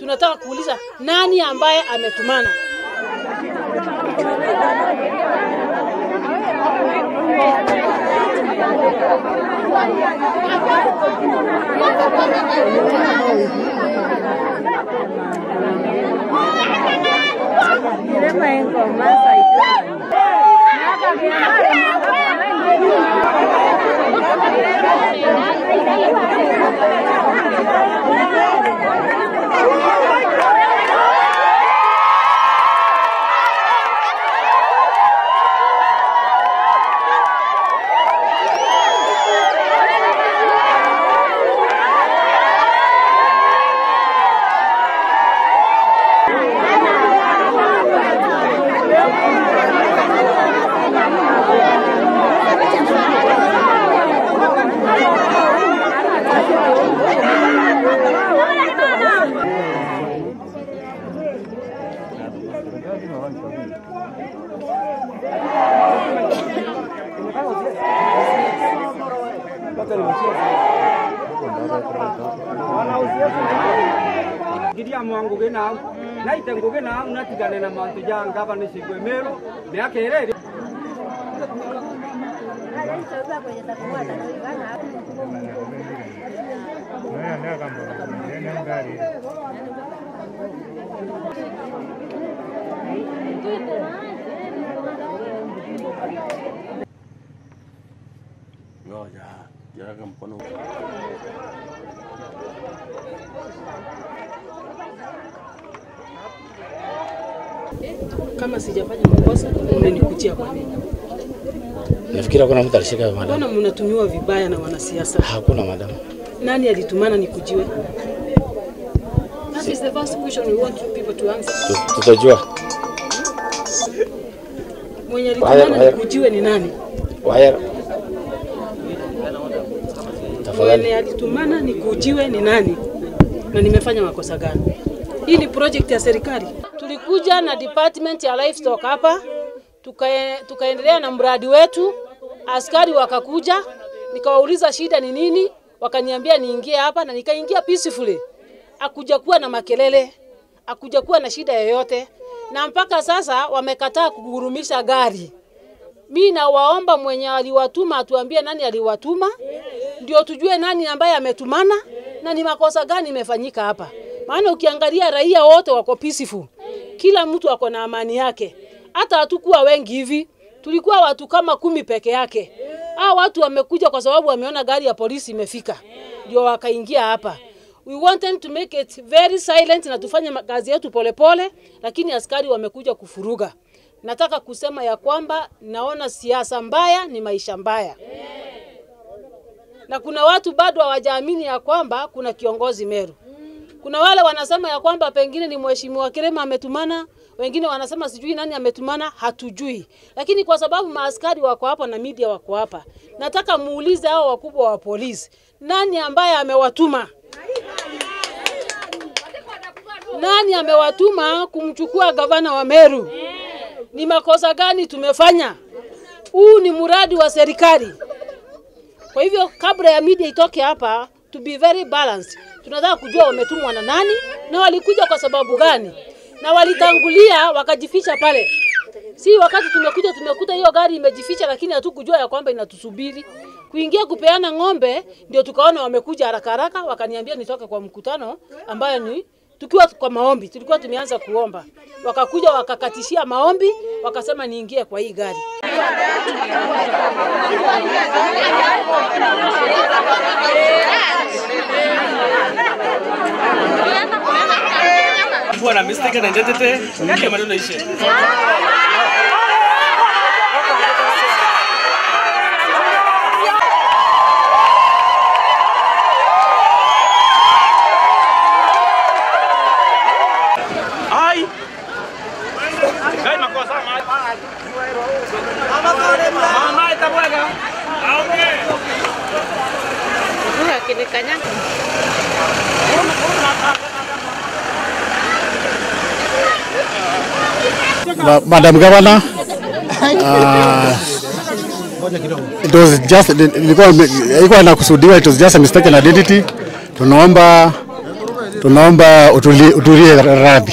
tunataka kuuliza nani ambaye ametumana. ngiria mwangugi nau naite ngugi nau natigane na mantu ja ngavana cigwe miru miaka iri Ngoja, jaga mkono. Kama sijafanya makosa, mnanikujia kwa nini? Nafikiri hakuna mtu alishika madam. Mbona mnatumiwa vibaya na wanasiasa? Hakuna madam. Nani alitumana nikujiwe? That is the first question we want you people to answer. Tu- Tutajua. Mwenye Haya, alitumana haya. nikujiwe ni nani? Waya. Tafadhali. Mwenye alitumana nikujiwe ni nani? Na nimefanya makosa gani? Hii ni project ya serikali. Tulikuja na department ya livestock hapa tukae, tukaendelea na mradi wetu. Askari wakakuja, nikawauliza shida ni nini, wakaniambia niingie hapa na nikaingia peacefully. Akuja kuwa na makelele, akuja kuwa na shida yoyote, na mpaka sasa wamekataa kugurumisha gari. Mi nawaomba mwenye aliwatuma atuambie nani aliwatuma, ndio tujue nani ambaye ametumana na ni makosa gani imefanyika hapa. Maana ukiangalia raia wote wako peaceful, kila mtu ako na amani yake. Hata hatukuwa wengi hivi, tulikuwa watu kama kumi peke yake. Hao watu wamekuja kwa sababu wameona gari ya polisi imefika, ndio wakaingia hapa. We wanted to make it very silent na tufanye ma- kazi yetu polepole, lakini askari wamekuja kufuruga. Nataka kusema ya kwamba naona siasa mbaya ni maisha mbaya, na kuna watu bado hawajaamini ya kwamba kuna kiongozi Meru. Kuna wale wanasema ya kwamba pengine ni mheshimiwa Kirema ametumana, wengine wanasema sijui nani ametumana, hatujui. Lakini kwa sababu maaskari wako hapa na media wako hapa, nataka muulize hao wakubwa wa polisi, nani ambaye amewatuma? Nani amewatuma kumchukua gavana wa Meru? Ni makosa gani tumefanya? Huu ni mradi wa serikali. Kwa hivyo kabla ya media itoke hapa, to be very balanced, tunataka kujua wametumwa na nani na walikuja kwa sababu gani, na walitangulia wakajificha pale. Si wakati tumekuja tumekuta hiyo gari imejificha, lakini hatukujua ya kwamba inatusubiri kuingia kupeana ng'ombe. Ndio tukaona wamekuja haraka haraka, wakaniambia nitoke kwa mkutano ambayo ni tukiwa kwa maombi, tulikuwa tumeanza kuomba, wakakuja wakakatishia maombi, wakasema niingie kwa hii gari. kuwa na mistaken identity, hiyo maneno ishe. Ai. Gai makosa mai. Mama itabwega. Aongee. Ma- Madam Governor, uh, it was just ilikuwa ilikuwa inakusudiwa, it was just a mistaken identity. Tunaomba tunaomba utuli- utulie radhi.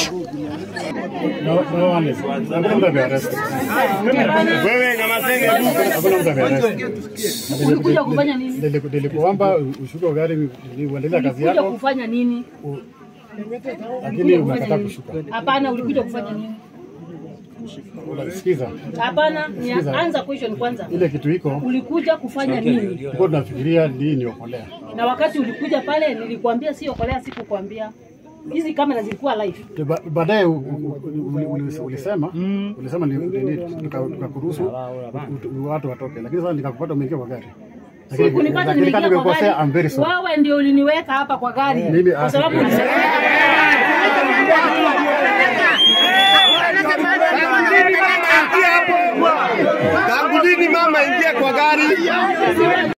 Ulikuja kufanya nini? Nilikuomba ushuke gari uendelea kazi Ulikuja yako, kufanya nini? lakini umekataa kushuka. Hapana, ulikuja kufanya nini? Sikiza, Hapana, ni anza question kwanza. ile kitu iko Ulikuja kufanya nini? tulikuwa tunafikiria hii ni okolea. Na wakati ulikuja pale nilikwambia si okolea, sikukwambia. Hizi kamera zilikuwa live. Ba- Baadaye u- u- u- uli- ulisema ulisema ni- ni- ni- tuka- tukakuruhusu u- u- watu watoke, lakini sasa nikakupata umeingia kwa gari. Lakini- Kunipata lakini kama nimeingia kwa nimekosea, I'm very gari. sorry. Wewe ndio uliniweka hapa kwa gari. Mimi- Kwa sababu ulisema Tangu lini mama ingia kwa gari?